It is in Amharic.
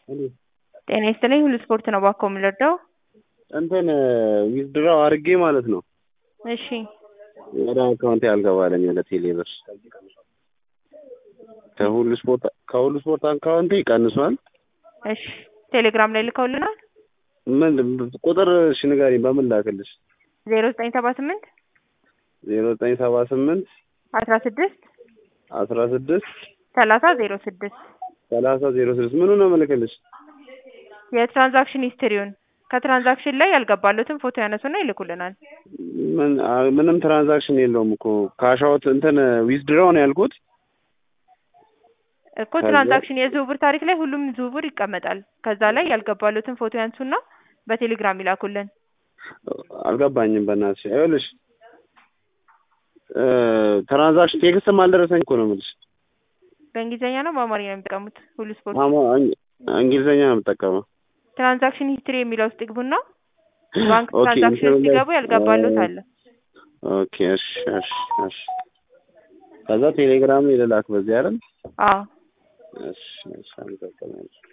ጤና ይስጥልኝ ሁሉ ስፖርት ነው እባክዎ የምንረዳው? እንትን ዊዝድራው አድርጌ ማለት ነው እሺ ወደ አካውንቴ አልገባልኝ ወደ ቴሌ ብር ከሁሉ ስፖርት ከሁሉ ስፖርት አካውንቴ ቀንሷል። እሺ ቴሌግራም ላይ ልከውልናል። ምን ቁጥር እሺ ንገሪኝ በምን ላክልሽ? ዜሮ ዘጠኝ ሰባ ስምንት ዜሮ ዘጠኝ ሰባ ስምንት አስራ ስድስት አስራ ስድስት ሰላሳ ዜሮ ስድስት ሰላሳ ዜሮ ስድስት ምኑ ነው የምልክልሽ? የትራንዛክሽን ሂስትሪውን ከትራንዛክሽን ላይ ያልገባሉትን ፎቶ ያነሱና ይልኩልናል። ምን አ- ምንም ትራንዛክሽን የለውም እኮ ካሻውት እንትን ዊዝድራው ነው ያልኩት። እኮ ትራንዛክሽን የዝውውር ታሪክ ላይ ሁሉም ዝውውር ይቀመጣል። ከዛ ላይ ያልገባሉትን ፎቶ ያንሱና በቴሌግራም ይላኩልን። አልገባኝም በእናትሽ ይኸውልሽ እ ትራንዛክሽን ቴክስትም አልደረሰኝ እኮ ነው የምልሽ። በእንግሊዝኛ ነው በአማርኛ ነው የሚጠቀሙት? ሁሉ ስፖርት አማ- እን- እንግሊዝኛ ነው የምጠቀመው። ትራንዛክሽን ሂስትሪ የሚለው ውስጥ ይግቡና ባንክ ኦኬ፣ ትራንዛክሽን ውስጥ ኢንተርኔት- ሲገቡ ያልገባሉት አለ። ኦኬ እሺ እሺ እሺ ከዛ ቴሌግራም ይልላክ በዚህ አይደል? አዎ እሺ እሺ አመሰግናለሁ።